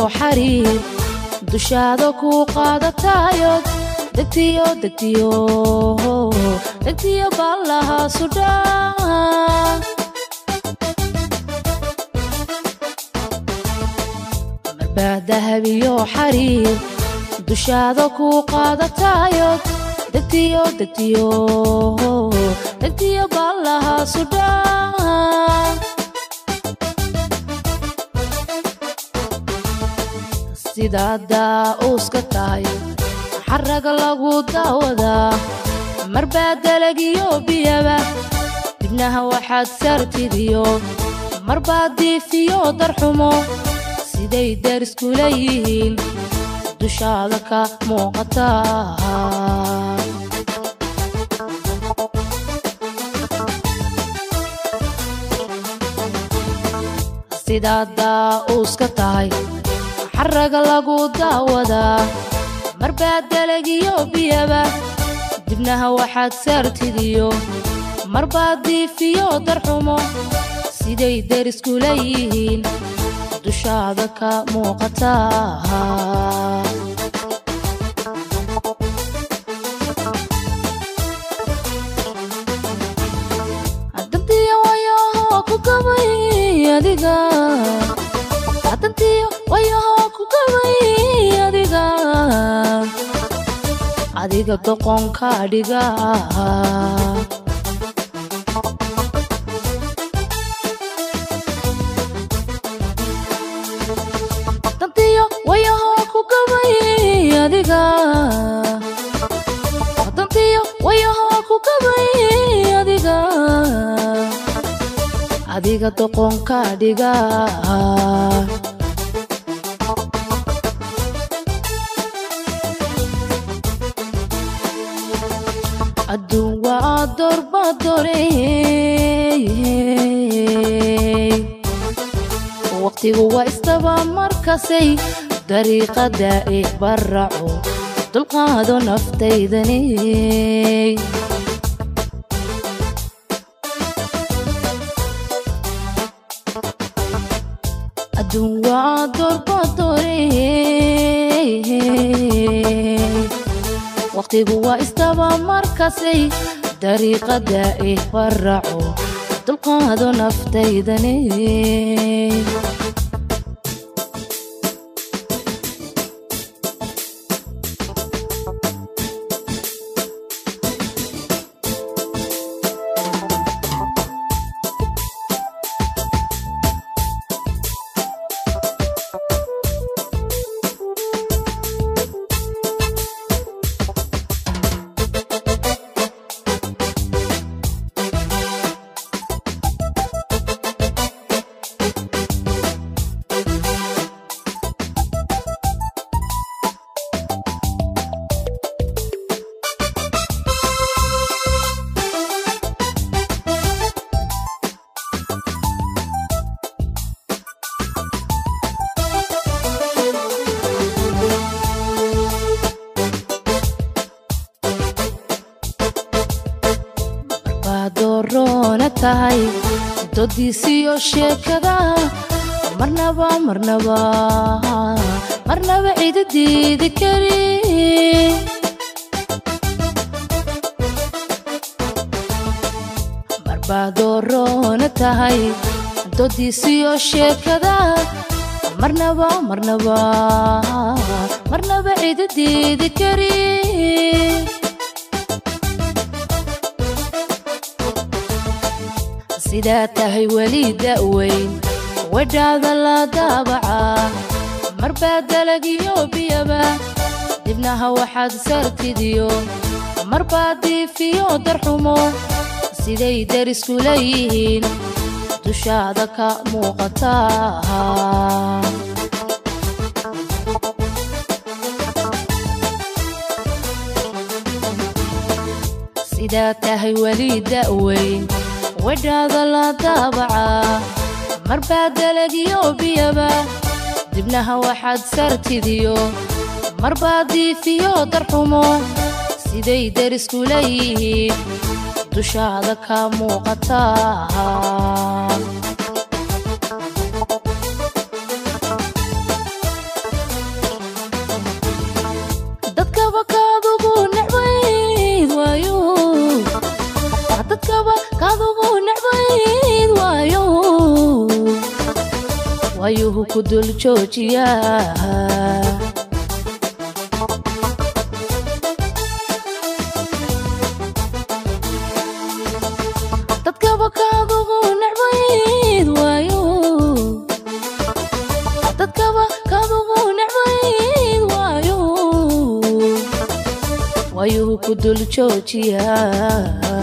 xariir dushaada kuu qaadataayood degtiyo degtiyo degtiyo ballaha sudhaa marbaa dahabiyo xariir dushaada kuu qaadataayood degtiyo degtiyo degtiyo ballaha sudhaa sidaa daa-uuska tahay xaraga lagu daawadaa marbaa dalagiyo biyaba dibnaha waxaad saartidiyo marbaa diifiyo darxumo siday dariskula yihiin dushaada ka muuqataa sidaa daa-uuska tahay xaraga lagu daawadaa marbaa dalagiyo biyaba dibnaha waxaad saartidiyo marbaa diifiyo darxumo siday dariskula yihiin dushaada ka muuqataa dantiyo wayaho ku gabay adiga dantiyo wayaho ku gabay adiga adiga doqonka dhiga dantiyo wayaho ku gabay adiga dantiyo wayaho ku gabay adiga adiga doqonka dhiga adduun waa dorbadore waqtigu waa istaba markasay dariiqada i baraco dulqaado naftaydani adduun waa dorbadore waqtigu waa istaba markasay dariiqada i baraco dulqaado naftaydani baadoroona tahay doodiisiyo sheekada marnaba marnaba marnaba cidi diidi kari marbaadoroona tahay doodiisiyo sheekada marnaba marnaba marnaba cidi diidi kari sidaa tahay weli da'weyn wadhaada la daabacaa marbaa dalagiyo biyaba dibnaha waxaad sartidiyo marbaa diifiyo darxumo siday dariskula yihiin dushaada ka muuqataa sidaa tahay weli da'weyn wadhaada la daabacaa marbaa dalagiyo biyaba dibnaha waxaad sartidiyo marbaa diifiyo darxumo siday dariskula yihiin dushaada ka muuqataa waayuhu ku dul joojiyaa dadkaba kaadugu necbayd waayo dadkaba kaadugu necbayd waayo waayuhu ku dul joojiyaa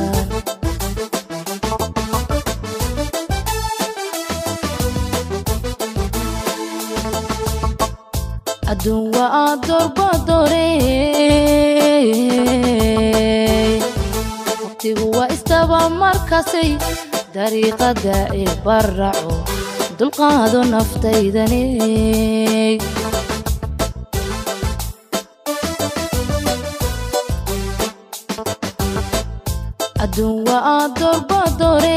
adduun waa doorbadore waqtigu waa istaba markasay dariiqada ee baraco dulqaado naftaydane adduun waa doorbadore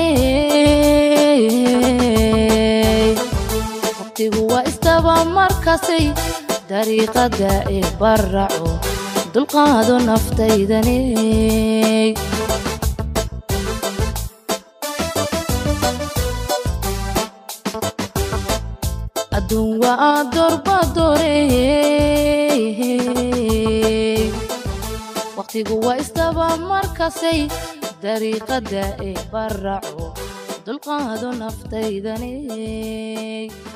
waqtigu waa istaba markasay dariiqada ee baraco dulqaado naftaydane adduun waa doorbadore waqtigu waa istaba markasay dariiqada ee baraco dulqaado naftaydane